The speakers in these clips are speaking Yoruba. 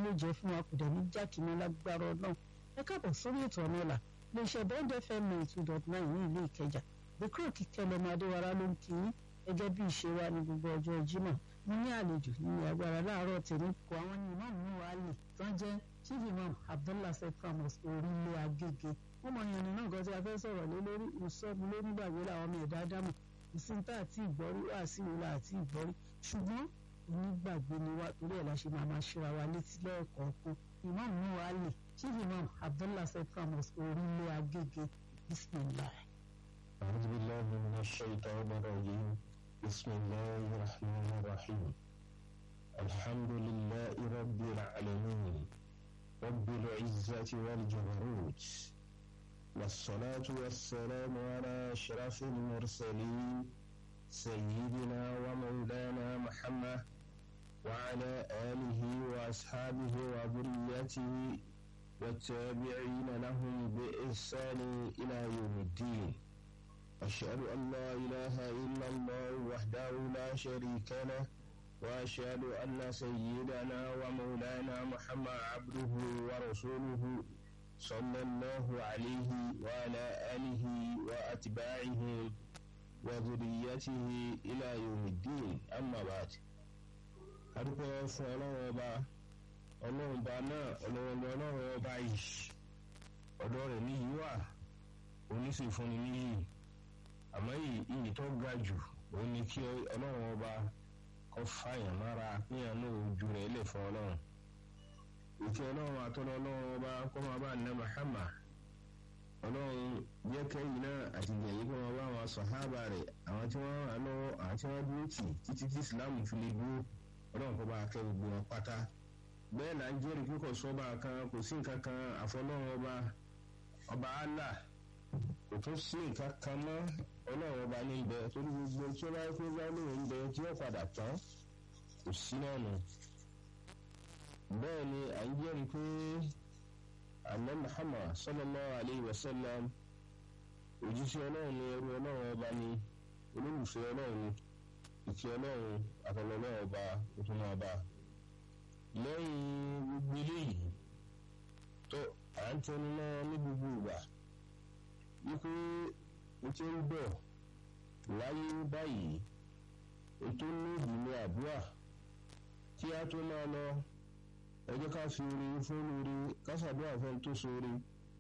ló jẹ́ fún wa kò dẹ̀ ní jákèmọ́ lágbára náà ẹ káàbọ̀ sórí ètò ọ̀nà ọ̀la iléeṣẹ́ bond fm ninety two dot nine ní ìlú ìkẹjà bíkúrò kíkẹ́ lọ́mọ adéwárá ló ń kí yín gẹ́gẹ́ bí ìṣe wa ní gbogbo ọjọ́ jímọ̀ mo ní àlejò ní agbára láàárọ̀ tèmi kó àwọn ní imam nuwali tó ń jẹ́ chief imam abdullah sekramos orílẹ̀ agége wọ́n mọ ìyànnì náà gan tí a fẹ́ sọ̀rọ̀ lé lórí ìsọ́mu lónígbàgbé làwọn ọmọ ẹ̀dá dámọ̀ ìsìntà àti ìgbọ́rí wà sí ìwúlà àti ìgbọ́rí ṣùgbọ́n onígbàgbé ni wá torí ẹ̀ la ṣe máa máa ṣera wa létí lẹ́ẹ̀kọ̀ọ̀kan imam nuwali chief imam abdullah sekramos orílẹ̀ agége bismillah. أعوذ بالله من الشيطان الرجيم بسم الله الرحمن الرحيم الحمد لله رب العالمين رب العزة والجبروت والصلاة والسلام على أشرف المرسلين سيدنا ومولانا محمد وعلى آله وأصحابه وذريته والتابعين لهم بإحسان إلى يوم الدين أشهد أن لا إله إلا الله وحده لا شريك له وأشهد أن سيدنا ومولانا محمد عبده ورسوله صلى الله عليه وعلى آله وأتباعه وذريته إلى يوم الدين أما بعد adúpẹ́ fún ọlọ́run ọba ọlọ́run ọba náà ọlọ́run ọlọ́run ọba yìí ọ̀dọ́ rẹ̀ níyì wà oníṣèfúnni níyì àmọ́ iyì tó ga jù ó ní kí ọlọ́run ọba kọ́ fàyàn mára pínyàn náà ojú rẹ̀ lè fún ọlọ́run ìkẹ́ ọlọ́run àtọ́lọ́ ọlọ́run ọba kọ́ máa bá nà mahama ọlọ́run jẹ́ kẹ́yìn náà àti gbẹ̀yìn kọ́ máa bá àwọn sọ̀hábà rẹ̀ àwọn tí wọ́n rà lọ́wọ́ àwọn tí wọ́n dúró tì títí tí islam fi lè dúró ọlọ́run kọ́ bá kẹ́ gbogbo wọn pátá bẹ́ẹ̀ là ń jẹ́rìí kíkọ̀ sọ́ba kan kò sí nǹkan kan àfọlọ́run ọba ọba allah kò tún sí nǹkan kan mọ́ ọlọ́run ọba ní ibẹ̀ torí gbogbo tí ó bá yẹ kó bá lóun ń bẹ tí ó padà tán kò sí náà nù. bẹ́ẹ̀ ni à ń jẹ́rìí pé àná muhammad sallallahu alayhi wa sallam òjíṣẹ́ ọlọ́run ni ẹrú ọlọ́run ọba ni olólùfẹ́ ọlọ́run ni ìkẹ́ ọlọ́run àtọ̀lọ́ ọlọ́run ọba ó tún máa bá lẹ́yìn gbogbo eléyìí tó à ń tẹnu náà ní gbogbo ìgbà wípé o ti ń bọ̀ láyé báyìí ètò níbi ní àdúrà kí a tó máa lọ ẹ jẹ́ ká fi orí fún orí ká ṣàdúrà fún tó sórí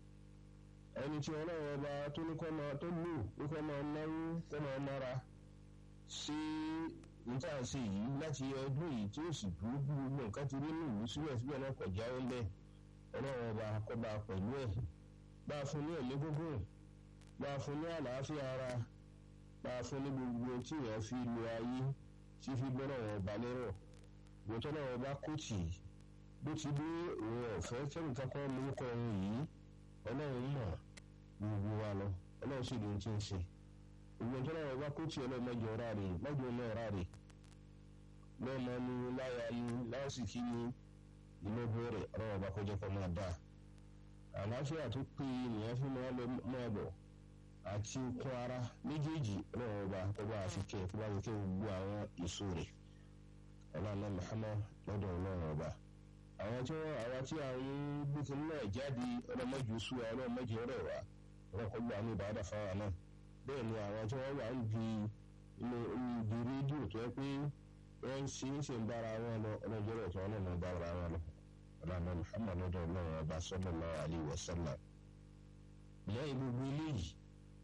ẹni tí ọlọ́run ọba tó ní kọ́ máa tó lù ó kọ́ máa náwó kọ́ máa nára sí níta sí yìí láti ọdún yìí tí ó sì dúró bí gbogbo nǹkan ti rí nìyí síbẹ̀síbẹ̀ náà kọ̀ jáwé ń bẹ̀ ọlọ́run ọba kọ́ bá pẹ̀lú ẹ̀ bá a fún ní ẹ̀mí gúngùn bá a fún ní àlàáfíà ara bá a fún ní gbogbo tí èèyàn fi lo ayé tí fi gbọ́dọ̀ wọn bá lérò ìwòtọ́ náà wọn bá kó tì í bó ti dé òun ọ̀fẹ́ kẹ́mi kankan lórúkọ òun yìí ọlọ́run mọ̀ gbogbo wa lọ ọlọ́run sì lóun ti ń ṣe ìwòtọ́ náà wọn bá kó tì í ọlọ́run mẹ́jọ ọ̀rá rè mẹ́jọ náà ọ̀rá rè lọ́mọ ni láya ni lásìkí ni inú bẹ̀rẹ̀ ọlọ́run ọba kọjá kan máa dáa àlàáfíà tó péye nìyẹn fi máa bọ̀ àti okun ara méjèèjì ọlọ́run ọba ọba àfikẹ́ tó bá fi kẹ́ gbogbo àwọn èso rẹ̀ ọlọ́run Muhammad lọ́dọ̀ ọlọ́run ọba. àwọn tí wọ́n àwa tí àwọn gbókun náà jáde ọlọ́mọdé oṣù wa ọlọ́mọdé ọ̀rẹ́ wa ọlọ́kọ̀ gbà ní ìbáradà fáwọn náà bẹ́ẹ̀ ni àwọn tí wọ́n wà ń di inú ibi rédíò tó yẹ pé wọ́n ń ṣe é ṣe ń bára wọn lọ ọlọ́jọ́ rẹ̀ tó wọn náà ń bára wọn lọ ọlọ́run Muhammad lọ́dọ̀ ọlọ́run ọba sallallahu alaihi wasallam lẹ́yìn gbogbo eléyìí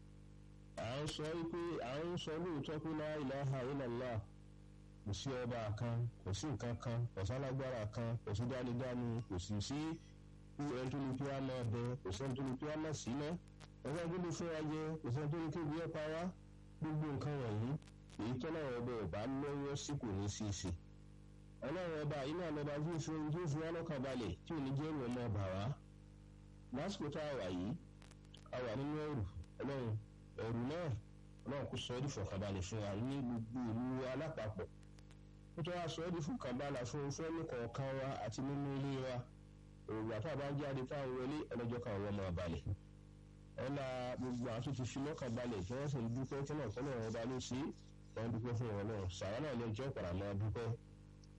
à ń sọ wípé à ń sọ lóòótọ́ pé la ilaha illallah kò sí ọba kan kò sí nǹkan kan kò sálágbára kan kò sí dánidáni kò sì sí ẹni tó ní kí wá máa bẹ kò sẹ́ni tó ní kí wá máa sí ná ẹgbẹ́ tó ní fún wa jẹ kò sẹ́ni tó ní kí ìwé pa wá gbogbo nǹkan wọ̀nyí èyí tọ́lá ọba ọba lọ́wọ́ sí kò ní sí sí ọlọ́run ọba yìí náà lọ́ba tí ó fi ohun tí ó fi wá lọ́kàn balẹ̀ tí ò ní jẹ́ ìwọ̀n náà bà wá lásìkò tá a wà yìí a wà nínú ẹrù ọlọ́run ẹrù náà ọlọ́run kò sọ ọ́ di fọkànbalẹ̀ fún wa ní gbogbo ìlú alápapọ̀ ó tó wá sọ ọ́ di fọkànbalẹ̀ fún fẹ́mi kọ̀ọ̀kan wa àti nínú ilé wa òògùn àti àbá jáde táwọn wọlé ọlọ́jọ́ kan wọ́n máa balẹ̀ ọ̀la gbogbo àwọn tó ti fi lọ́kàn balẹ̀ tí wọ́n sì ń dúpẹ́ tí náà tọ́lọ̀ wọn bá ló sí wọ́n dúpẹ́ fún wọn náà sàrà náà lẹ́yìn tí wọ́n padà máa dúpẹ́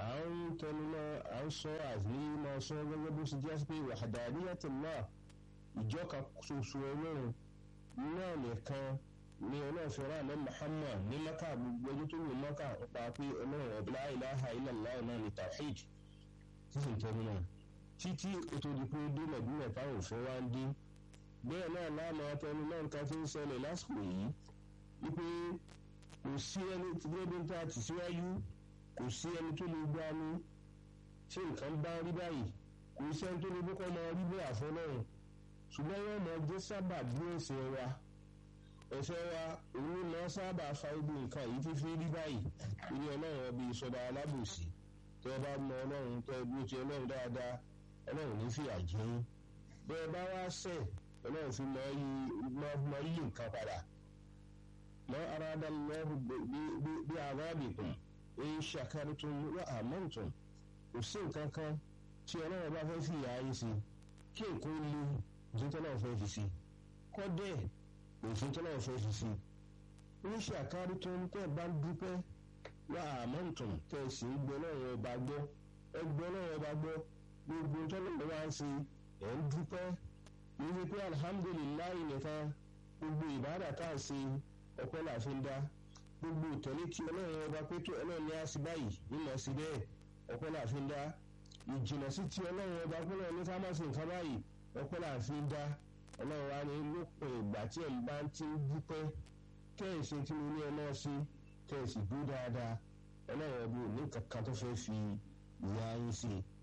à ń tẹnu náà à ń sọ àní máa sọ gẹ́gẹ́ bó ṣe jẹ́ pé wahdaniyatullah ìjọka ṣoṣo ọlọ́run náà nìkan ní ọlọ́ọ̀fẹ́rẹ́ àná Muhammad ní maka gbogbo ọjọ́ tó lò maka ń pa pé ọlọ́run ọ̀bí la ilaha illallah náà ní tawhid sísìn tẹnu náà títí ètò ìdìpọ̀ dé Mẹ̀dínà táwọn òfin wá ń dín bẹ́ẹ̀ náà láàmú atẹnu náà nǹkan tí ń ṣẹlẹ̀ lásìkò yìí wípé kò sí ẹni tí gbẹ́dẹ́ tá a ti síwájú kò sí ẹni tó lè gbá ní tí nǹkan bá rí báyìí kò sí ẹni tó lè bókọ́ máa rí bẹ́ẹ̀ àfọlọ́run ṣùgbọ́n wọ́n máa jẹ́ sábà bí ẹ̀ṣẹ̀ wa ẹ̀ṣẹ̀ wa òun máa sábà fa ibi nǹkan yìí fífi rí báyìí ilé ọlọ́run ọbí ìsọdá alábòsí tẹ́ ẹ bá mọ ọlọ́run tẹ́ ẹ bí ó ti ọlọ́run dáadáa ọlọ́run ní fìyà jẹ yín bẹ́ẹ̀ bá wá ṣẹ̀ ọlọ́run fi mọ yí nǹkan padà mọ aráàdá lọ́rù bí arábìkùn ń ṣàkárìtún wà àmọ́ǹtún kò sí nǹkan kan tí ọlọ́run bá fẹ́ fìyà yín sí kí nǹkan lé òfin náà fẹ́ fi sí kọ́dẹ̀ òfin náà fẹ́ fi sí ń ṣàkárìtún tẹ́ bá ń dúpẹ́ wà àmọ́ǹtún tẹ́ sì ń gbọ́ lọ́rùn ọba gbọ́ ẹ gbọ́ lọ́rùn ọba gbọ́ gbogbo tọ́lọ́run wá ń ṣe ẹ̀ ń dúpẹ́ níbi pé alhamdulilayi nìkan gbogbo ìbáàdà tá a ṣe ọpẹ́ là fi ń dá gbogbo ìtẹ̀lé tí ọlọ́run ọba pé tó ọlọ́run ní àṣì báyìí nímọ̀ sí bẹ́ẹ̀ ọpẹ́ là fi ń dá ìjìnà sí tí ọlọ́run ọba pé ọlọ́run ní ká má ṣe nǹkan báyìí ọpẹ́ là fi ń dá ọlọ́run wa ní lópin ìgbà tí ẹ̀ ń bá ti ń dúpẹ́ kẹ́ẹ̀sì tí mo ní ẹ náà sí kẹ́ẹ̀sì dúró dáadáa ọlọ́run ọba ò ní kankan tó fẹ́ fi ìyá yín sí i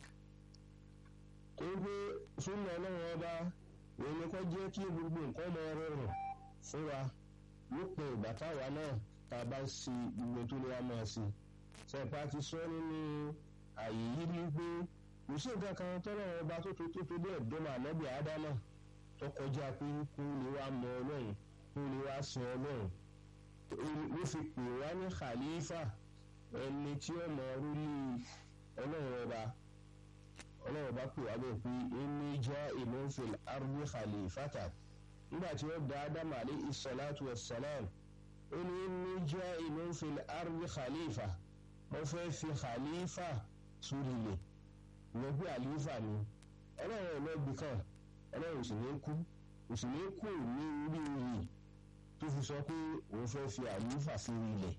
torí pé súnmọ́ ọlọ́run ọba òun ni kò jẹ́ kí gbogbo nǹkan mọ rọrùn fún wa lópin ìgbà táwa náà tá a bá ń ṣe gbogbo tó ní wá máa ṣe sẹ́pà ti sọ nínú àyè yìí ní pé kò sí nǹkan kan tọ́lọ́run ọba tó tó tó tó dé ẹ̀dọ́mọ ànábì ádámà tó kọjá pé kó lè wá mọ ọlọ́run kó lè wá sin ọlọ́run ló fi pè wá ní khalifa ẹni tí ó mọ orí ọlọ́run ọba ọlọ́run bá pè wá bẹ́ẹ̀ pé ẹni jẹ́ ìmọ̀fẹ́l arúgbó khalifata nígbà tí ó da ádámù àlẹ́ ìsọ̀láàtù ẹ̀sálàm ó ní ẹni jẹ́ ìmọ̀fẹ́l arúgbó khalifa wọ́n fẹ́ fi khalifa sórí ilẹ̀ ìyẹn pé àlífà ni ọlọ́run ọlọ́gbìn kan ọlọ́run sì ní kú kò sì ní kú ní orí oyè tó fi sọ pé òun fẹ́ fi àlífà sórí ilẹ̀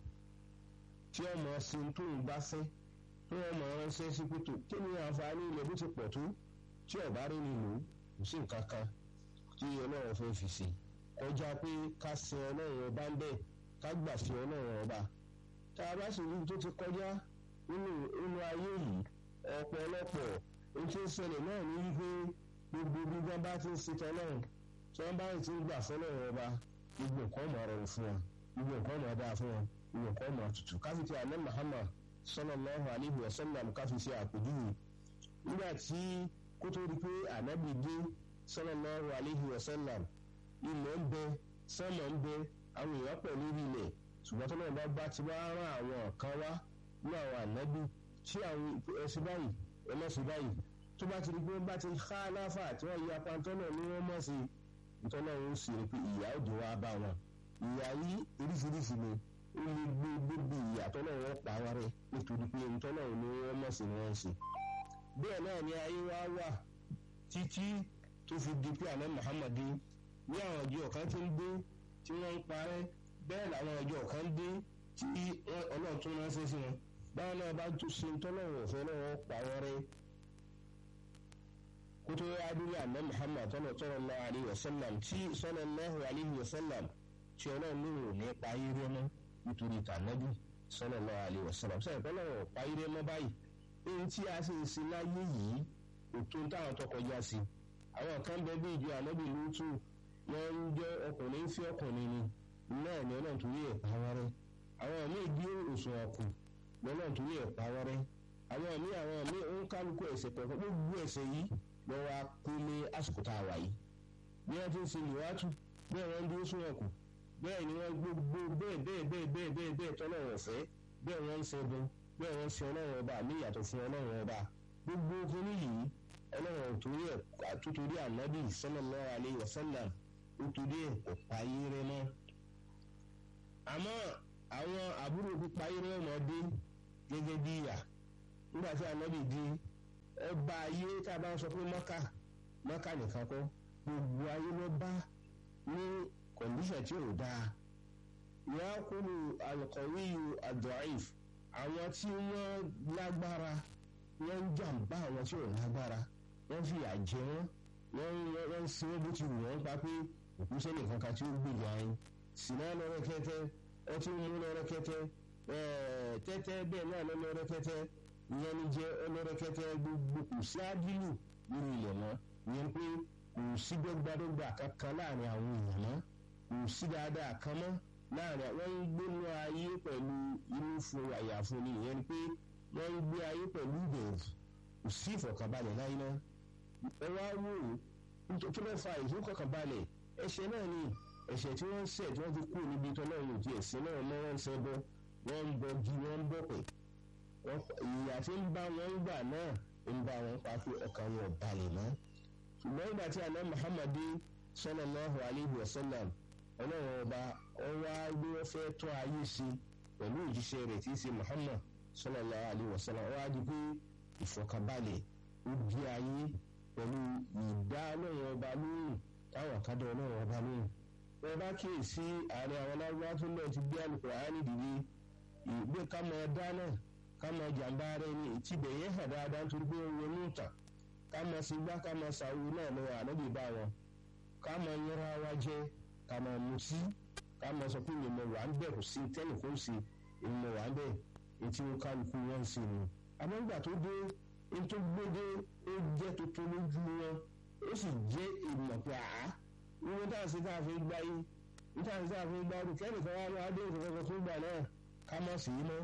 tí ọmọ sin tó ń bá fẹ́ tó wọn mọ ránṣẹ́ sí pẹtù kí ni àǹfààní ilẹ̀ bó ti pọ̀ tó tí ọba rí ni lò kò sí nǹkan kan tí ọlọ́run fẹ́ fi sí kọjá pé ká sin ọlọ́run ọba ń bẹ̀ ká gbà fi ọlọ́run ọba tá a bá sì rí tó ti kọjá nínú nínú ayé yìí ọ̀pọ̀lọpọ̀ ohun tí ń ṣẹlẹ̀ náà ní wípé gbogbo bí wọ́n bá ti ń ṣe tọ́lọ́run tí wọ́n bá ti ń gbà fọlọ́run ọba gbogbo nǹkan mọ̀ ọ̀rọ̀ fún wọn gbogbo nǹkan mọ̀ dáa fún wọn gbogbo nǹkan mọ̀ tutù káfíńtì alẹ́ Muhammad sallallahu alayhi wa sallam káfí ṣe àpèjúwe nígbà tí kó tó di pé ànábì dé sallallahu alayhi wa sallam ilẹ̀ ń bẹ sọ́mọ̀ ń bẹ àwọn èèyàn pọ̀ lórí ilẹ̀ ṣùgbọ́n tó náà bá bá ti wá rán àwọn kan wá ní àwọn ànábì tí àwọn ẹsẹ̀ báyìí ẹlẹ́sẹ̀ báyìí tó bá ti di pé bá ti ká láfà tí wọ́n ya pantọ́ náà ní wọ́n mọ̀ sí nítorí náà ń sì rí pé ìyà òjò wa bá wọn ìyà yìí oríṣiríṣi ni ó lè gbé débi ìyàtọ̀ náà wọ́n pa wá rẹ̀ nítorí pé ntọ́ náà ni wọ́n mọ̀ sí ni wọ́n ń ṣe. bẹ́ẹ̀ náà ni ayé wa wà títí tó fi di pé àná Muhammad ní àwọn ọjọ́ kan ti ń dé tí wọ́n ń parẹ́ bẹ́ẹ̀ làwọn ọjọ́ kan dé tí ọlọ́run tún ránṣẹ́ sí wọn báwọn náà bá tún ṣe ntọ́ náà wọ̀ fẹ́ náà wọ́n pa wá rẹ̀ kótó adúlé àná Muhammad sallallahu alaihi wasallam tí sallallahu alaihi wasallam tí ọlọ́run ní òun ní pa ayé rẹ́ mọ́ nítorí tànàbí sallallahu alaihi wasallam sọ ìpẹ́ náà páyéré mọ́ báyìí ohun tí a sì ń sin láyé yìí òtó táwọn tó kọjá sí àwọn kan bẹ bí ìjọ ànábì lótú wọn ń jẹ ọkùnrin fi ọkùnrin ni náà ni ọlọ́run torí ẹ̀ pa wọ́n rẹ́ àwọn míì bí òsùn ọkù lọ́lọ́run torí ẹ̀ pa wọ́n rẹ́ àwọn míì àwọn míì ó ń kálukú ẹ̀ṣẹ̀ pẹ̀kọ́ gbogbo ẹ̀ṣẹ̀ yìí lọ́wọ́ akólé àsìkò tá a wà yìí bí wọ́n ti ń sin ìwátù bí wọ́n ń dúró sún ọkù bẹ́ẹ̀ ni wọ́n gbogbo bẹ́ẹ̀ bẹ́ẹ̀ bẹ́ẹ̀ bẹ́ẹ̀ bẹ́ẹ̀ bẹ́ẹ̀ tọ́lọ́run ọ̀fẹ́ bẹ́ẹ̀ wọ́n ń ṣẹ́gun bẹ́ẹ̀ wọ́n ń ṣe ọlọ́run ọba ní ìyàtọ̀ fún ọlọ́run ọba gbogbo kínní yìí ọlọ́run torí ẹ̀ àtútorí ànábì sallallahu alaihi wasallam ó torí ẹ̀ kò payé rẹ mọ́. àmọ́ àwọn àbúrò pípayé rẹ ọmọdé gẹ́gẹ́ bí ìyà nígbà tí ànábì di ọba ayé tá a bá ń sọ pé mọ́kà mọ́kà nìkan kọ́ gbogbo ayé ló bá ní kọ̀ǹdíṣàn tí ò dáa yakulu alqawiyu adọ́ìf àwọn tí wọ́n lágbára wọ́n ń jàǹbá àwọn tí ò lágbára wọ́n fìyà jẹ wọ́n wọ́n wọ́n ń sin wọ́n bó ti wù wọ́n pa pé òkú sẹ́nì kankan tí ó gbèjà yín sinna lọ́rọ́ kẹ́tẹ́ ọtí mú lọ́rọ́ kẹ́tẹ́ tẹ́tẹ́ bẹ́ẹ̀ náà lọ́rọ́ kẹ́tẹ́ ìyẹn ni jẹ́ ọlọ́rọ́ kẹ́tẹ́ gbogbo kò sí ádìlù nínú ilẹ̀ mọ́ ìyẹn pé kò sí dọ́gbadọ́gba kankan láàrin àwọn èèyàn mọ́ kò sí dáadáa kan mọ́ láàrin wọ́n ń gbénú ayé pẹ̀lú inú fún àyàfún ni ìyẹn ni pé wọ́n ń gbé ayé pẹ̀lú ìbẹ̀rù kò sí ìfọ̀kànbalẹ̀ láyé náà ẹ wá wò ó kí ló fa ìfọ̀kànbalẹ̀ ẹ̀ṣẹ̀ náà ni ẹ̀ṣẹ̀ tí wọ́n ń ṣẹ̀ tí wọ́n ti kú níbi tó náà yòókì ẹ̀sìn náà mọ́ wọ́n ń ṣẹ́ bọ́ wọ́n ń bọ gi wọ́n ń bọ̀ pẹ̀ ìyà tí ń bá wọn ń gbà náà ń bá wọn pa pé ọkàn wọn ò balẹ̀ mọ́ ṣùgbọ́n ìgbà tí àná Muhammadu sallallahu alayhi wa sallam ọlọ́run ọba ọwọ́ agbé wọn fẹ́ tọ́ ayé sí pẹ̀lú òjíṣẹ́ rẹ̀ tí í ṣe Muhammad sallallahu alayhi wa sallam ọwọ́ adi pé ìfọ̀kànbalẹ̀ ó di ayé pẹ̀lú ìdá ọlọ́run ọba lóhùn táwọn kádà ọlọ́run ọba lóhùn wọn bá kíyèsí ààrẹ àwọn aláwọ̀ tó náà ti gbé Al-Qur'ani dìde ìgbé ká máa dáná ká máa jàǹbá ara ẹni ìtìbẹ̀ yẹn hàn dáadáa nítorí pé wọn ní ìtàn ká máa sí gbá ká máa sàwọ́ náà lọ́wọ́ ànábì bá wọn ká máa yẹra wa jẹ ká máa mutí ká máa sọ pé ìmọ̀ wà ń bẹ̀ kò sí tẹ́lẹ̀ kó sí ìmọ̀ wà ń bẹ̀ etí wọn kálukú wọn ń sìn ní. àmọ́ ìgbà tó dé ní tó gbédé ó jẹ́ tuntun lójú wọn ó sì jẹ́ ìmọ̀ pé àá ìwé tá à ń ṣe tá a fi gbá yìí ní tá à ń ṣe tá a fi gbá rú kẹ́nìkan wá wá dé ìfowópamọ́ tó gbà náà ká má sí mọ́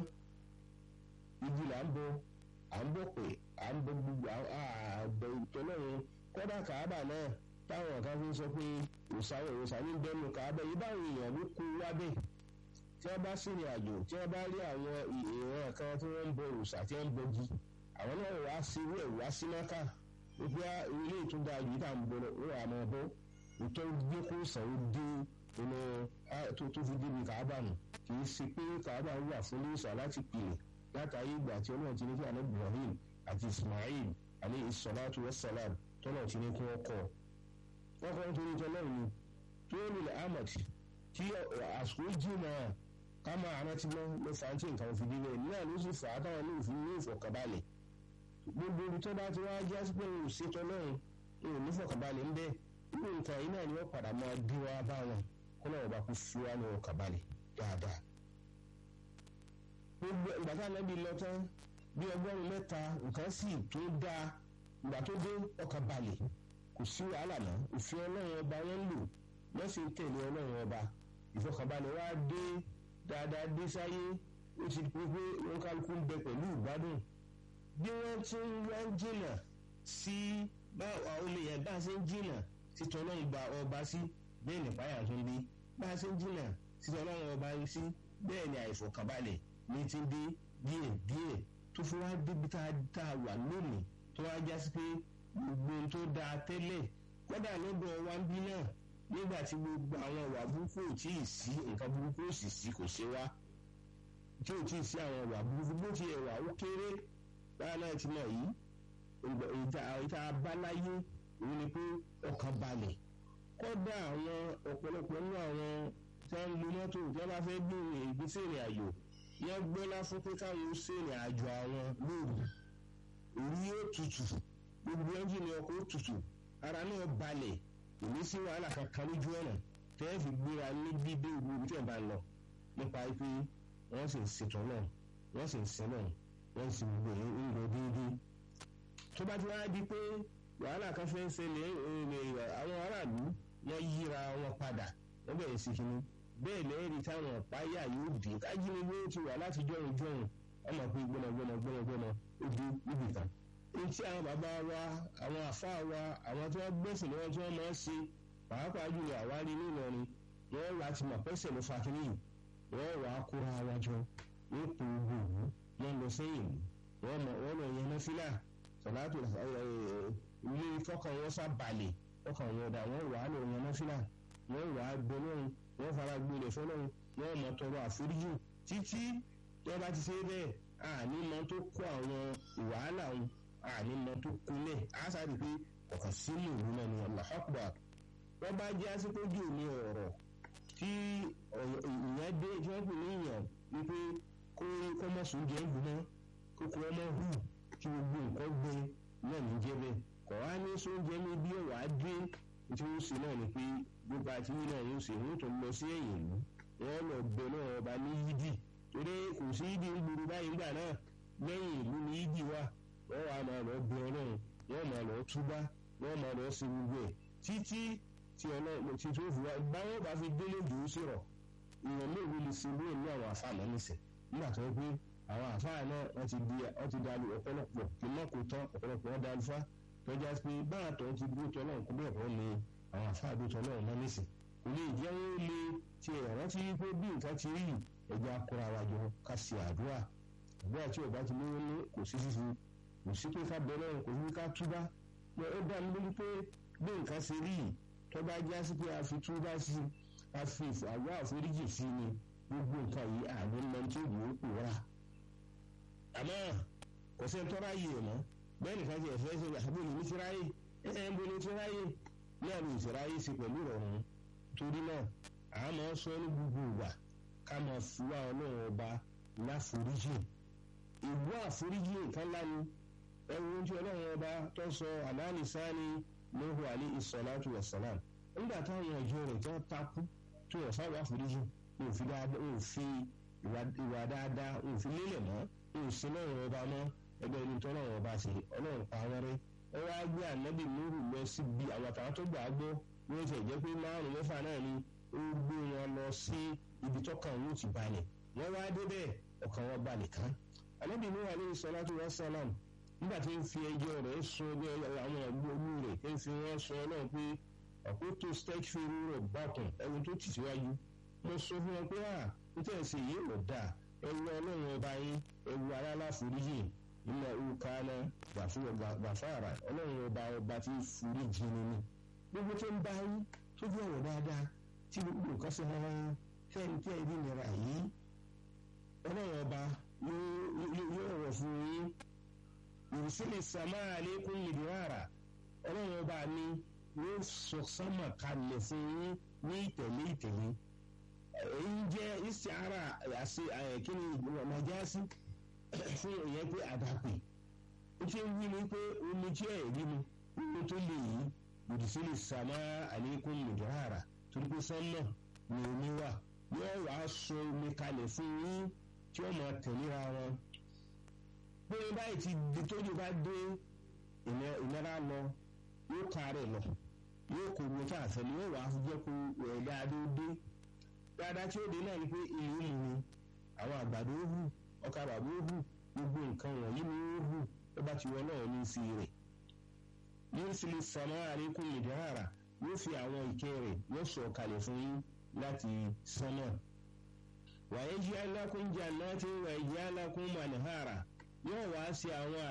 ibi là ń bọ à ń bọ̀ pé à ń bọ gbogbo àbẹ̀ ìtọ́lọ́run kọ́dà kàábà náà táwọn kan fi ń sọ pé òsàwọ̀ òsà ní bẹ́ẹ̀nu kàábà yìí báwọn èèyàn ló kó wábẹ̀ tí wọ́n bá sìnrìn àjò tí wọ́n bá rí àwọn èèyàn kan tí wọ́n ń bọ òsà tí wọ́n ń bọgi àwọn náà wá sí irú ẹ̀ wá sí mọ́kà wípé ilé ìtúndà yìí tá à ń bọ̀ wọ́n àmọ́ bọ́ ìtọ́ gbé kó sàn ó dé inú tó tó fi débi kàábà nù kì í ṣe pé kàábà wà fún lóòsàn láti pìlẹ̀ látàrí ìgbà tí ọlọ́run ti ní kí àná Ibrahim àti Ismail alayhi salatu wassalam tọ́lọ̀ ti ní kí wọ́n kọ́ wọ́n kọ́ nítorí tọ́lọ́run ni tó nílẹ̀ ahmed tí àsìkò jìnnà ká máa rántí mọ́ ló fà á tí nǹkan fi dílé náà ló sì fà á táwọn ní òfin ní ìfọ̀kànbalẹ̀ gbogbo ibi tó bá ti wá já sí pé òun ṣe tọ́lọ́run òun ní ìfọ̀kànbalẹ̀ ń bẹ irú nǹkan yìí náà ni wọ́n padà máa dé wá bá wọn kó náà wọ́n bá kú fi wá ní ọkànbalẹ̀ dáadáa gbogbo ìgbà tá ànábì lọ tán bí ọgọ́rùn mẹ́ta nǹkan sì tó dáa ìgbà tó dé ọkàn balẹ̀ kò sí wàhálà mọ́ òfin ọlọ́run ọba wọn lò wọ́n sì ń tẹ̀lé ọlọ́run ọba ìfọkànbalẹ̀ wá dé dáadáa dé sáyé ó ti pé pé wọn kálukú ń bẹ pẹ̀lú ìgbádùn bí wọ́n ti ń wá ń jìnà sí báwa olè yẹn bá a ṣe ń jìnà títọ́ ọlọ́run gba ọba sí bẹ́ẹ̀ nípáyà tó ń bí bá a ṣe ń jìnà títọ́ ọlọ́run ọba sí bẹ́ẹ̀ ni àìfọkànbalẹ̀ ní ti dé díẹ̀ díẹ̀ tó fi wá débi tá a wà lónìí tó wá já sí pé gbogbo ohun tó dáa tẹ́lẹ̀ kódà lọ́dọ̀ wa ń bí náà nígbà tí gbogbo àwọn ìwà burúkú ò tí ì sí nǹkan burúkú ò sì sí kò ṣe wá tí ò tí ì sí àwọn ìwà burúkú bó ti ẹ̀wà ó kéré báyà náà ti mọ̀ yìí ìta abáláyé òun ni pé ọkàn balẹ̀ kódà àwọn ọ̀pọ̀lọpọ̀ nínú àwọn tí wọ́n ń lo mọ́tò tí wọ́n bá fẹ́ gbé ìgbésẹ̀ ìrìn àjò yẹn gbọ́lá fún pé káwọn ó ṣèrìn àjò àwọn lóru orí yóò tutù gbogbo ẹ́ńjìnì ọkọ̀ ó tutù ara náà balẹ̀ kò ní sí wàhálà kankan lójú ọ̀nà tẹ́ fi gbéra ní bíbé ìlú ibi tí ẹ̀ bá ń lọ nípa pé wọ́n sì ń ṣètò náà wọ́n sì ń ṣe náà wọ́n sì ń gbé ń lọ déédéé tó bá ti wá di pé wàhálà kan fẹ́ ń ṣẹlẹ̀ àwọn aráàlú wọ́n yíra wọn padà wọ́n bẹ̀rẹ̀ sí kinní bẹ́ẹ̀ lẹ́ẹ̀rí táwọn ọ̀páyà yóò dé kájínigbé ti wà láti jọ̀rùn jọ̀rùn ọmọ pé gbọ́nàgbọ́nà gbọ́nàgbọ́nà ó dé níbì kan. etí àwọn bàbá wa àwọn àfa wa àwọn tí wọ́n gbẹ̀sìn lọ́wọ́ tí wọ́n máa ń ṣe pàápàá jùlọ àwárí nílọrin wọ́n wà á ti mọ̀ pẹ́sẹ̀ ló fa kínní yìí wọ́n wà á kóra wa jọ wọ́n pè é gbòòwò wọ́n lọ sẹ́yìn wọ́n lọ yẹn náfìlà sọ̀látò ilé fọ́kàn wọn sá balẹ̀ fọ́kàn wọn dà wọ́n wà á lọ yẹn náfìlà wọ́n wà á gbẹ lọ́run wọ́n fara gbolẹ̀ fọlọ́run wọ́n mọ̀ tọrọ àforíjì títí tí wọ́n bá ti ṣe bẹ́ẹ̀ àní mọ tó kó àwọn wàhálà wọn àní mọ tó kúnlẹ̀ á sáré pé ọ̀kan sínú ìlú náà ni Allahu Akbar wọ́n bá jẹ́ àsìkójú ní ọ̀rọ̀ tí ìyẹn dé tí wọ́n pè ní ìyàn wípé kó kó mọ̀ sùn jẹ́ ìgbóná kó kó ọmọ hù kí gbogbo nǹkan gbé náà ní jẹ́ bẹ́ẹ̀ kọ̀ wá ní sóúnjẹ ní bí ọ̀wá dé tí wọ́n ṣe náà ni pé gbogbo àti yìí náà yóò ṣe wọ́n tó lọ sí ẹ̀yìn ìlú wọ́n lọ bẹ náà ọba ní yídì torí kò sí yídì ń gburu báyìí gbà náà lẹ́yìn ìlú ní yídì wà wọ́n wà máa lọ bẹ ọlọ́run wọ́n máa lọ túbá wọ́n máa lọ sí gbogbo ẹ̀ títí tí ọlọ́run tí tó fi wá báwọn bá fi délé jù ú sí rọ̀ ìwọ̀n méèwé lè ṣe lóyè ní àwọn àfa àná nísẹ̀ nígbà tó pé àwọn àfa náà wọ́n ti di wọ́n ti dalu ọ̀pọ̀lọpọ̀ kí náà kò tán ọ̀pọ̀lọpọ̀ wọn dalu fá tọ́já pé báà tó ti dúró tọ́ náà kó bẹ́ẹ̀ kọ́ ni àwọn àfa àdótọ́ náà mọ́ nísìn kò lè jẹ́ wọ́n lè ti rántí pé bí nǹkan ti rí ẹja kóra wa jọ ká ṣe àdúrà àdúrà tí ọba ti lówó ní kò sí sísú kò sí pé ká bẹ̀rẹ̀ kò sí ká túbá ó dá mi lójú pé bí nǹkan ṣe rí yìí tó bá já sí pé a fi túbá sí a fi àwọ̀ àforíjì sí ni gbogbo nǹkan yìí àní lọ tí òbí ó pòórá. àmọ́ kò sí tọ́ra yìí mọ́ bẹ́ẹ̀ nìkan ti ẹ̀fẹ́ ṣe àbúrò ní tíráyè ẹ̀ ẹ̀ ń bo ní tíráyè ní àrùn ìṣẹ̀ráyè sí pẹ̀lú ìrọ̀rùn torí náà a máa sọ ní gbogbo ìgbà ká máa fúwa ọlọ́run ọba láforíjì ìwọ àforíjì nǹkan lánìí ẹ̀wọ̀n tí ọlọ́run ọba tó sọ àdáni sáni lóhu àlẹ́ ìsọ̀láàtù wàsálàm nígbà táwọn ọjọ́ rẹ̀ tó takú tó wọ́n sáwọ́ àforíjì òfin ìwà dáadáa òfin lélẹ̀ mọ́ òsín lọ́rùn ọba mọ́ ẹgbẹ́ ẹni tó lọ́rùn ọba ṣe ọlọ́run pa wọ́n rẹ́ ẹ wá gbé ànábì lóru lọ síbi àwọn àtàwọn tó gbà á gbọ́ wọ́n ti jẹ́ pé márùn mẹ́fà náà ni ó gbé wọn lọ sí ibi tọ́kàn wọn ti balẹ̀ wọ́n wá débẹ̀ ọkàn wọn balẹ̀ kan ànábì lóru àlẹ́ ìsọ̀láàtù wàsálàm nígbà tí ń fi ẹjọ́ rẹ̀ sọ ẹgbẹ́ àwọn ẹgbẹ́ olú rẹ̀ ń fi wọ́n sọ náà pé àkótó stage fèrè rẹ̀ bákan ẹni tó tì síwájú mo sọ fún wọn pé à ń tẹ̀ sí yìí lọ dà ẹwú ọlọ́run ọba yín ẹwú aláàláforíjì nínú ẹwú kánà gbàfàrà ọlọ́run ọba ọba tí foríjì ni ni gbogbo tó ń bá yín tó bí ọ̀rọ̀ dáadáa tí gbogbo nǹkan ṣe hàn fẹ́ni tí ẹbí nira yìí ọlọ́run ọba yóò rọ̀ fún yín ìrísílẹ̀ sàmà àlékún nìdíwàrà ọlọ́run ọba mi ló sọ sánmà kalẹ̀ fún yín ní ìtẹ̀lé ìtẹ̀lé èyí jẹ́ ìsìára àṣẹ kíni nàjásí fún ìyẹn pé àdàpè ó ṣe ń wí ni pé omi tí ẹ̀ rí mi omi tó lè yí ìrísílẹ̀ sàmà àlékún nìdíwàrà torí pé sánmà ni omi wà yóò wá sọ omi kalẹ̀ fún yín tí ó máa tẹ̀léra wọn pé báyìí ti di tójú bá dé ìnira lọ yóò kárẹ̀ lọ yóò kó omi tá a fẹ́ ni yóò wá jẹ́ kó ẹ̀ dáadé dé dáadáa tí ó dé náà ni pé ìlú mu ni àwọn àgbàdo ó hù ọkà bàbá ó hù gbogbo nǹkan wọ̀nyí ni ó hù tó bá ti wọ náà ní sí rẹ̀ yóò sì lè sàmà àlékún ìdára yóò fi àwọn ìkẹ́ rẹ̀ yóò sọ̀ kalẹ̀ fún yín láti sánmà wàyé jí alákùnjà náà ti wà ìjà alákùn mànìhàrà yóò wá sí àwọn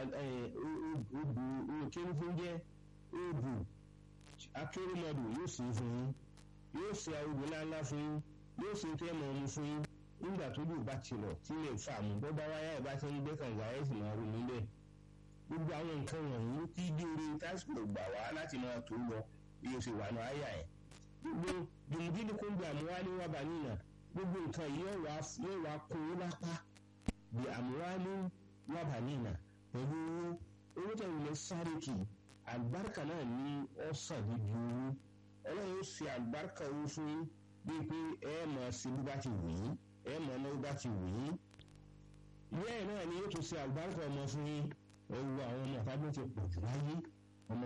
odò òkèǹfúnjẹ odò akérèmọdò yóò sì fún yín yóò ṣe odò ńláńlá fún yín yóò ṣe tẹ́ mọ̀ ọ́n fún yín nígbà tó dùn bá ti lọ tí lè fà mú bọ́ bá wáyà ẹ̀ bá ṣe ń gbé kànga ẹ̀ sì máa rò níbẹ̀ gbogbo àwọn nǹkan wọ̀nyí tí dóore tásìkò gbà wá láti máa tó lọ bí o ṣe wà ní àyà ẹ̀ gbogbo dùnmùdíni kó ń gbé àmúwálé wà bá nìyà gbogbo nǹkan yìí yóò wá kó o lápá bí àmúwálé wà bá nìyà pẹ̀lú owó owó tó ń lọ sáré kì í àlùbáríkà náà ní ọ̀sán níbi owó ọlọ́run ó ṣe àlùbáríkà owó fún yín bíi pé ẹ mọ̀ sí bí bá ti wù yín ẹ mọ̀ náà bá ti wù yín ìyá ẹ̀ náà ni yóò tún ṣe àlùbáríkà ọmọ fún yín ẹ wo àwọn ọmọ àtàgbọ́n ti pọ̀ jù láyé ọmọ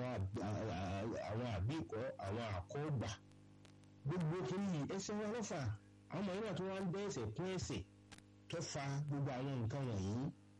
àwọn àbíkọ́ àwọn àkọ́gbà gbogbo kìíní ẹsẹ̀ wọn lọ́fà àwọn ọmọ yìí náà tó wá ń bẹ́ ẹsẹ̀ kún ẹsẹ̀ tó fa gbogbo àwọn nǹkan wọ̀nyí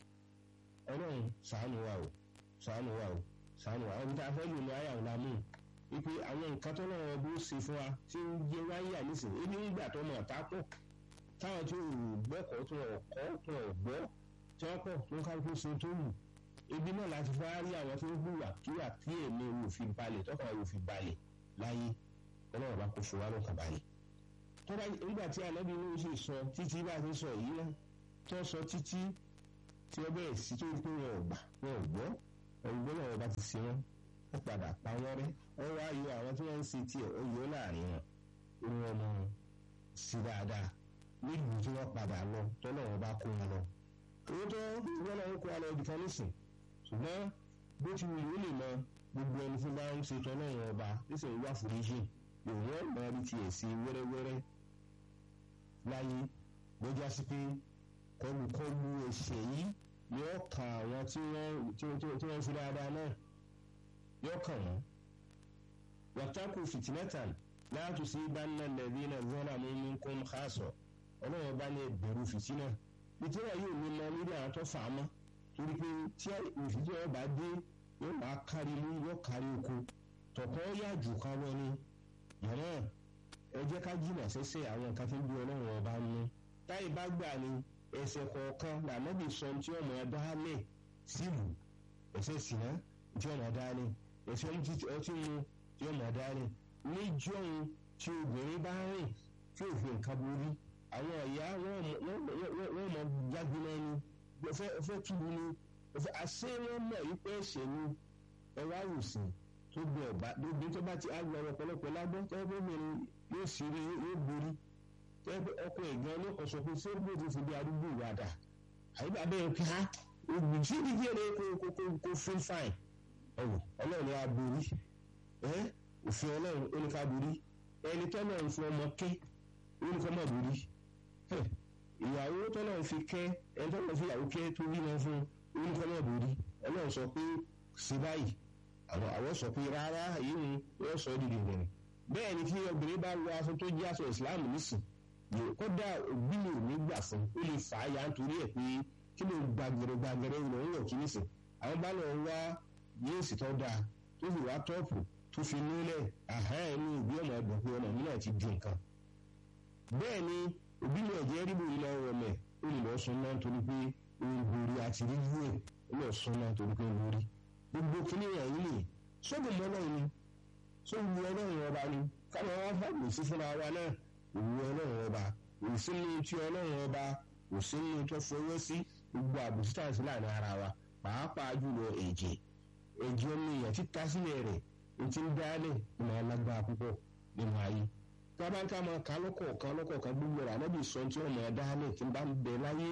ọlọ́run ṣàánú wa o ṣàánú wa o ṣàánú wa ọdún tá a fẹ́ lò ní àyà ọ̀la mú wípé àwọn nǹkan tó lọ́wọ́ bó ṣe fún wa tí ń jẹ wáyà nísìnyí ebi nígbà tó mọ̀ tá pọ̀ táwọn tí ò gbẹ́kọ̀ọ́ tó ọ̀ kọ́ tó ọ̀ gbọ́ tí wọ́n pọ̀ tó ń kálukú ṣe tó wù ebi náà láti fẹ́ rí àwọn tó ń gbùwà kíwà tí èmi ò fi balẹ̀ tọ́kàn ò fi balẹ̀ láyé ọlọ́run bá kó fún wa lọ́kàn balẹ̀ tọ́ba nígbà tí anábì ní oṣù sọ títí bá ti sọ yìí náà tó sọ títí tí wọ́n bẹ̀rẹ̀ sí tó pé wọn ò gbà wọn ò gbọ́ ọ̀gbọ́n náà wọ́n bá ti ṣe wọ́n wọ́n padà pa wọ́n rẹ́ wọ́n wá yọ àwọn tí wọ́n ń ṣe tiẹ̀ ó yọ láàrin wọn ó ní wọn mọ sí dáadáa nílùú tí wọ́n padà lọ tọ́lọ́ wọn bá kó wọn lọ. owó tó wọ́n náà ń kó wọn lọ ibi kan nísìn ṣùgbọ́n bó ti wù yóò lè mọ gbogbo ẹni tí bá ń ṣe tọ́lọ́ wọn ọba nísìnyí wà foríjì òun ọ̀ mọ ibi tiẹ̀ sí wẹ́rẹ́wẹ́rẹ́ láyé lọ́jà sí pé kọlùkọlù ẹ̀ṣẹ̀ yìí yóò kàn àwọn tí wọ́n fi dáadáa náà yóò kàn wọ́n. wàtákù fìtínẹ́tàn láti sí bánà lẹ́bí náà zọ́nà mú mi kún xaasọ̀ ọlọ́wọ́ bá ní ẹgbẹ̀rún fìtínà fìtínà yóò ní lọ nílé àwọn tó fà á mọ́ torí pé tí ìfìtínà ọba dé yóò máa kárí mú yóò kárí oko tọ̀kọ́ yá jù ká lọ ní yàrá ẹ jẹ́ ká jìnnà sẹ́sẹ́ àwọn nǹkan tó ń bí ọlọ́run ọba ń mú táyì bá gbà ní ẹsẹ̀ kọ̀ọ̀kan lànàbì sọ tí ọmọ ẹ dálẹ̀ sílùú ẹsẹ̀ sìnà tí ọmọ ẹ dálẹ̀ ẹsẹ̀ ọtí mu tí ọmọ ẹ dálẹ̀ níjọ́un tí obìnrin bá rìn tí òfin nǹkan borí àwọn ọ̀yá wọ́n mọ jágúná ni fẹ́ túbú ni àṣé wọ́n mọ̀ wípé ẹ̀ṣẹ̀ ni ẹ wá wòsàn tó gbé ọba lóbi tó bá ti àgbà ọ̀pọ̀lọpọ̀ lágbọ́ tẹ́lẹ̀ obìnrin yóò sì rí yóò borí tẹ́lẹ̀ ọkọ ìgbọ́n ló kọ̀ sọ pé ṣé bó ti fi bí arúgbó ìwádà àyíká bẹ́ẹ̀ kí á ògùn tí ìdíje rẹ̀ kó kó kó kó fún fáìn ọ̀wọ̀ ọlọ́run ni a borí ẹ́ òfin ọlọ́run ó ní ká borí ẹni tọ́lọ́run fún ọmọ ké ó ní ká má borí ìyàwó tọ́lọ́run fi kẹ́ ẹni tọ́lọ́run fi ìyàwó kẹ́ tó rí wọn fún ó ní ká má borí ọlọ́run sọ pé sí báyìí àwọn àwọn sọ pé rárá èyí ni wọ́n sọ dìde rẹ̀ bẹ́ẹ̀ ni tí obìnrin bá wọ aṣọ tó jẹ́ aṣọ ìsìláàmù nísìn kódà òbí mi ò ní gbà fún ó lè fà á yà nítorí ẹ̀ pé kí ló gbàgẹ̀rẹ̀ gbàgẹ̀rẹ̀ ìlọ ń wọ̀ kí nísìn àwọn bá lọ wá yéèsì tó dáa tó fi wá tọ́ọ̀pù tó fi nílẹ̀ àhá ẹ̀ ní òbí ọmọ ẹ̀dùn pé ọmọ mi náà ti di nǹkan bẹ́ẹ̀ ni òbí mi ọ̀jẹ́ ríbo ilẹ̀ ọ̀rọ̀ mẹ́ ó lè lọ sún náà torí pé òun borí àti rí yúwèé ó lọ sún náà torí pé borí gbogbo kìíní ẹ̀yìn ni sóògùn ọlọ́run ni sóògùn ọlọ́run ọba ni káwọn wá fàgbè sí fúnra wa náà òwú ọlọ́run ọba òsínú tí ọlọ́run ọba òsínú tó fọwọ́ sí gbogbo àbùsí tàǹsí láàrin ara wa pàápàá jùlọ ẹ̀jẹ̀ ẹ̀jẹ̀ ọmọ èèyàn títa sílẹ̀ rẹ̀ ní ti ń dálẹ̀ ìmọ̀ alágbára púpọ̀ nínú ayé tábàtà máa kà lọ́kọ̀ọ̀kan lọ́kọ̀ọ̀kan gbogbo rẹ̀ ànábì sọ tí ọmọ ẹ̀ dálẹ̀ tí ń bá ń bẹ láyé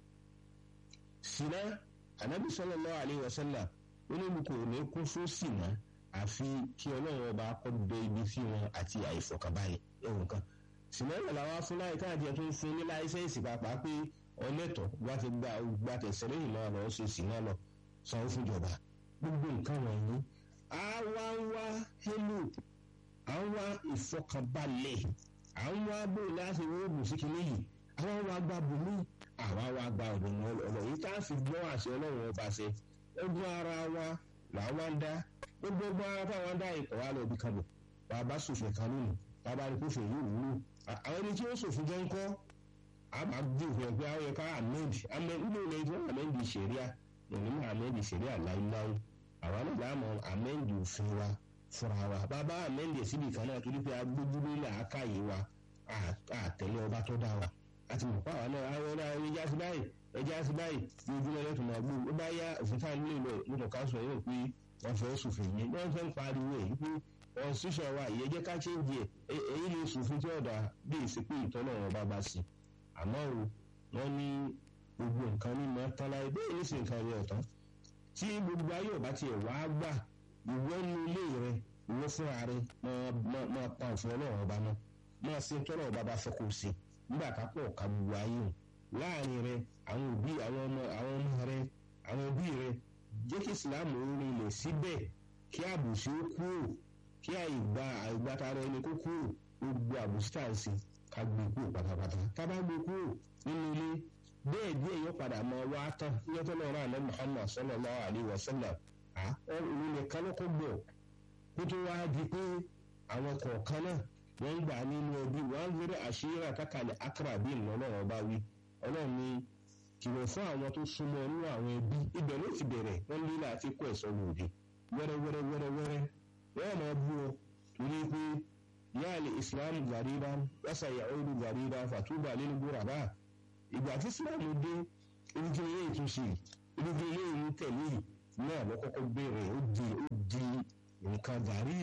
síná ànábì sallallahu alaihi wasallam olólùkọ́ ò ní kún fún sìnà àfi kí ọlọ́run ọba kọ́ bẹ ibi sí wọn àti àìfọ̀kànbalẹ̀ ẹ̀wọ̀n kan sìnà ìrọ̀lá wa fún láyé káàdì ẹ̀ tó ń fún ní láìsẹ̀nsì pàápàá pé ọlẹ́tọ̀ wá ti gba gba tẹ̀sẹ̀ lẹ́yìn náà lọ ṣe sìnà lọ sanwó fúnjọba gbogbo nǹkan wọ̀nyí á wá ń wá hélù à ń wá ìfọ̀kànbalẹ̀ à ń wá bóyá láti wọ́ọ̀gùn sí kinní yìí àwọn wa gba bùnmí àwa wa gba ọ̀dọ̀ ọ̀nà yìí tá a fi gbọ́ àṣẹ ọlọ́run ọba ṣe ẹgbẹ́ ara wa làwọn ń dá gbogbo ọgbọ́n ara táwọn ń dá ikọ̀ wa lọ bí kan bò wà bá sòfin kan lónìí wà bá rí kófin yìí wúlò àwọn ẹni tí ó sòfin jẹ́ ń kọ́ a máa gbé òfin ẹgbẹ́ àwọn ẹ̀ka ahmed ahmed nínú ilẹ̀ tí wọ́n ahmed ṣẹ̀ríà òní mọ́ ahmed ṣẹ̀ríà láíláí àwọn náà láàmú ahmed òfin wa fúnra wa bàbá ahmed síbi kan náà torí pé agbójúlé làákàyè wa àtẹ̀lé ọba tó dá wa àti mọ̀ pàwọn náà àwọn ọ̀nà ẹja sí báyìí ẹja sí báyìí ní ojúmọ́ lẹ́tọ̀ máa gbó ó bá yá òfin táwọn nílò lọ nítorí káṣọ yóò pé wọ́n fẹ́ sòfin yẹn wọ́n fẹ́ ń pariwo èyí pé wọ́n ṣíṣọ́ wa ìyẹn jẹ́ ká chéńjì ẹ̀ èyí lè sòfin tí ọ̀dà bí ìsìnkú ìtọ́nà wọn bá bá sí àmọ́ o wọ́n ní gbogbo nǹkan ní mọ́ tán láyé bẹ́ẹ̀ ní sì nǹkan rẹ̀ ọ̀tán tí gbogbo ayé ọ̀bá tiẹ̀ wá gbà ìwọ nu ilé rẹ ìwọ fúnra rẹ máa pa òfin ọlọ́run ọba náà máa ṣe tọ́lọ̀ ọba bá fẹ́ kó o ṣe nígbà ká pọ̀ ká gbogbo ayé o láàrin rẹ àwọn òbí àwọn ọmọ àwọn ọmọ rẹ àwọn òbí rẹ jẹ́ kí ìsìláàmù orin ilẹ̀ síbẹ̀ kí àbùsí ó kúrò kí àìgbà àìgbàtara ẹni kó kúrò gbogbo àbùsí tá à ń ṣe ká gbé kúrò pátápátá ká bá gbé kúrò nínú ilé bẹ́ẹ̀ díẹ̀ yóò padà mọ wá tán yóò tó lọ́ọ́ rán àná Muhammad sallallahu alaihi wasallam òun nìkan ló kó gbọ̀ kó tó wá di pé àwọn kọ̀ọ̀kan náà wọ́n gbà nínú ẹbí wọ́n ń gbé àṣírí àkàkàlẹ̀ akarabi ìlọ́nà ọba wí ọlọ́run ní kìlọ̀ fún àwọn tó súnmọ́ nínú àwọn ẹbí ibẹ̀ ló ti bẹ̀rẹ̀ wọ́n lé láti kó ẹ̀sọ́ lòdì wẹ́rẹ́wẹ́rẹ́ wẹ́rẹ́wẹ́rẹ́ wọ́n máa bú ọ torí pé yáàlì islam gàríba wọ́sà yahudu gàríba fàtúbà nínú gbòràbà ìgbà tí islam dé irúgbìn ilé ìtúnṣe irúgbìn ilé ìlú tẹ̀lé náà ló kọ́kọ́ bẹ̀rẹ̀ ó di ó di nǹkan gàrí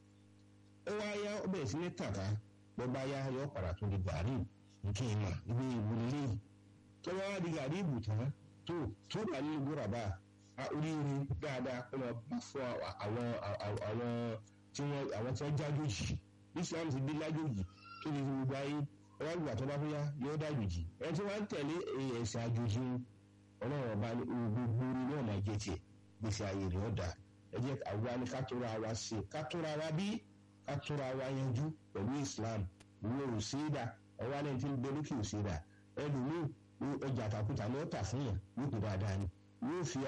ó wá yá ó bẹ̀rẹ̀ sí ní tàkà bó bá yá yọ padà tó di gàrí nǹkan ìmọ̀ ibi ìwúlé tó wá di gàrí ìbùtán tó tó bá ní ìgbóra bá a oríire dáadáa kó lọ bá fún àwọn àwọn tí wọ́n àwọn tí wọ́n jájòjì Islam ti dé lájòjì tó di gbogbo ayé wọ́n gbà tó bá fúyà yóò dájòjì ẹni tí wọ́n tẹ̀lé ẹ̀sìn àjòjì ọlọ́run ọba ní gbogbo orí náà máa jẹ tiẹ̀ gbèsè ayé rẹ̀ ọ̀dà ẹ jẹ́ àwa ni ká tóra wa ṣe ká tóra wa bí ká tóra wa yanjú pẹ̀lú Islam ìwé òsèdà ọwọ́ alẹ́ tí ń bẹ lókè òsèdà ẹlòmíì ọjà àtàkùtà ni ó tà fún yàn yóò kó dáadáa ni yóò fi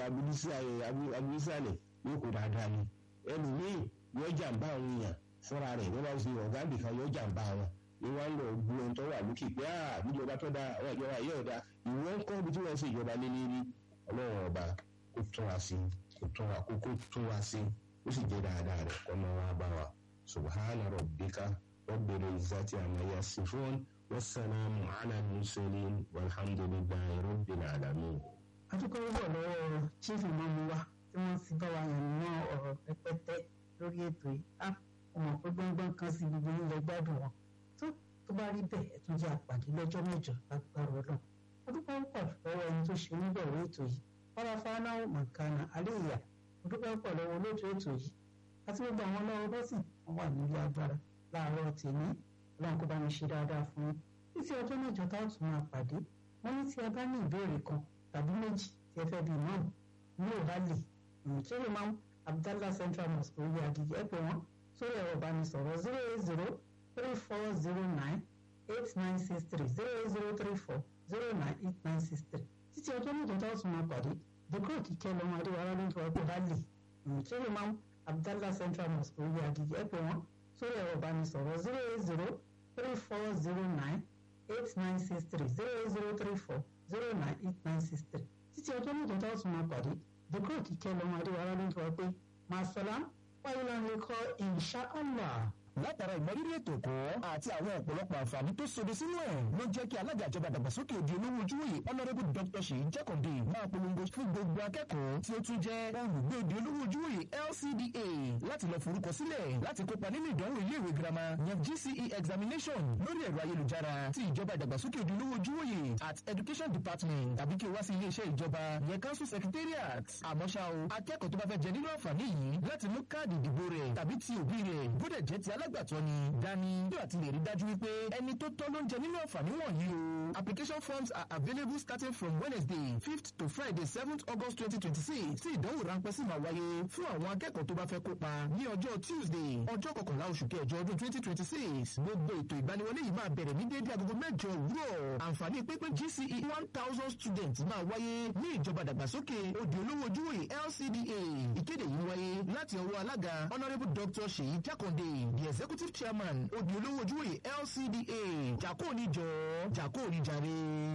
abudísàlẹ̀ yóò kó dáadáa ni ẹlòmíì yóò jàǹbá àwọn èèyàn fúnra rẹ̀ wọ́n bá ṣe ọ̀gá nìkan yóò jàǹbá wọn ni wọ́n ń lọ gbó ohun tó wà lókè pé ah níjọba tó dáa àwọn ìjọba yìí ọ̀dà ìwọ́n ń kọ́ ibi tí wọ́n ṣe ìjọba lé lérí ọlọ́run ọba kó tún wa sí kó tún wa kó kó tún wa sí ó sì jẹ́ dáadáa rẹ̀ kọ́ máa wá bá wa subhana rabbika rabbil izzati amma yasifun wassalamu ala mursalin walhamdulillahi rabbil alamin. adúpẹ́ púpọ̀ lọ́wọ́ chief imam wa tí wọ́n ti bá wa yàn ná ọ̀rọ̀ pẹ́pẹ́tẹ́ lórí ètò yìí á ọmọ pé gbọ́ngbọ́n kan sí gbogbo ilẹ̀ gbádùn wọn tó tó bá rí bẹ́ẹ̀ ẹ̀tún jẹ́ àpàdé lọ́jọ́ mẹ́jọ lágbára ọlọ́run adúpẹ́ púpọ̀ lọ́wọ́ ẹni tó ṣe oníbẹ̀rẹ̀ ètò yìí fọláfánáwó mọ̀kánà àríyá adúpẹ́ púpọ̀ lọ́wọ́ olóòtú ètò yìí àti gbogbo àwọn ọlọ́wọ́ bọ́sìn wọn wà nílé agbára láàárọ̀ tèmi ọlọ́run kó bá mi ṣe dáadáa fún yín títí ọjọ́ mẹ́jọ tá a tún máa pàdé wọ́n ní tí ẹ bá ní ìbéèrè kan tàbí méjì tí ẹ fẹ́ bí imam ní òbálè ìmùtúrò máa ń abdallah central mosque orí agigi ẹ pè wọ́n sórí ẹ̀rọ ìbánisọ̀rọ̀ zero eight zero three four zero nine eight nine six three zero eight zero three four zero nine eight nine six three títí ọjọ́ mẹ́jọ tá a tún máa pàdé dèkúrò kíkẹ́ lọ́mọ adéwárá ló ń tọ́ ẹgbẹ́ òbálè ìmùtúrò máa ń abdallah central mosque orí agigi ẹ pè wọ́n sórí ẹ̀rọ ìbánisọ̀rọ̀ zero eight zero three four zero nine eight nine six three zero eight zero three four zero nine eight nine six three títí ọjọ́ mẹ́jọ tá a tún máa pàdé dèkúrò kíkẹ́ lọ́mọ adéwárá ló ń tọ́ ẹgbẹ́ màsálàm wáyé lánàá kọ́ inṣàlá látara ìmọrírì ètò ẹ̀kọ́ àti àwọn ọ̀pọ̀lọpọ̀ àǹfààní tó sodo sínú ẹ̀ ló jẹ́ kí alága ìjọba dàgbàsókè òdi olówó ojúwòye honourable dr ṣèyí jákàndé máa polongo fún gbogbo akẹ́kọ̀ọ́ tí ó tún jẹ́ olùgbé òdi olówó ojúwòye lcda láti lọ forúkọ sílẹ̀ láti kópa nínú ìdánwò iléèwé girama yẹn gce examination lórí ẹ̀rọ ayélujára ti ìjọba ìdàgbàsókè òdi olówó ojúwòye at education department tàbí kí o wá sí iléeṣẹ́ ìjọba yẹn council secretariat àmọ́ ṣá o akẹ́kọ̀ọ́ tó bá fẹ́ jẹ nínú àǹfààní yìí láti mú káàdì ìdìbò rẹ̀ tàbí ti òbí rẹ̀ bódẹ̀ jẹ́ ti alágbàtọ́ ni dání yóò àti lè rí dájú wípé ẹni tó tọ́ ló ń jẹ nínú àǹfààní wọ̀nyí o. application forms are available starting from wednesday fifth to friday seventh august twenty twenty six tí ìdánwò ráńpẹ́ sì máa wáyé fún àwọn akẹ́kọ̀ọ́ tó bá fẹ́ kópa ní ọjọ́ tuesday ọjọ́ kọkànlá oṣù kẹjọ ọdún twenty twenty six gbogbo ètò ìgbaniwọlé yìí máa bẹ̀rẹ̀ ní déédéé agogo mẹ́jọ òwúrọ̀ àǹfààní pínpín gce one thousand students máa wáyé ní ìjọba dàgbàsókè òdì olówó ojúwòye lcda ìkéde yìí wáyé láti ọwọ́ alága honourable dr ṣèyí jákàndé the executive chairman odi olówó ojúwèé lcda jàkó níjọ jàkó níjàre.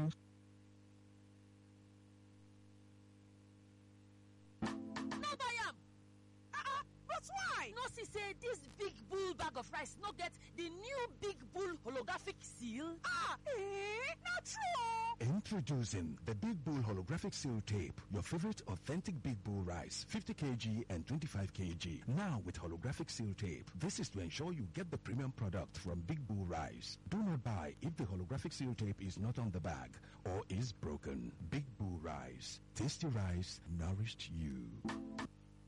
no buy am ah ah but why no see say dis big bull bag of rice no get di new big bull holographic seal ah eh na true Introducing the Big Bull Holographic Seal Tape, your favorite authentic Big Bull rice, 50 kg and 25 kg. Now with holographic seal tape. This is to ensure you get the premium product from Big Bull Rice. Do not buy if the holographic seal tape is not on the bag or is broken. Big Bull Rice. Tasty rice nourished you.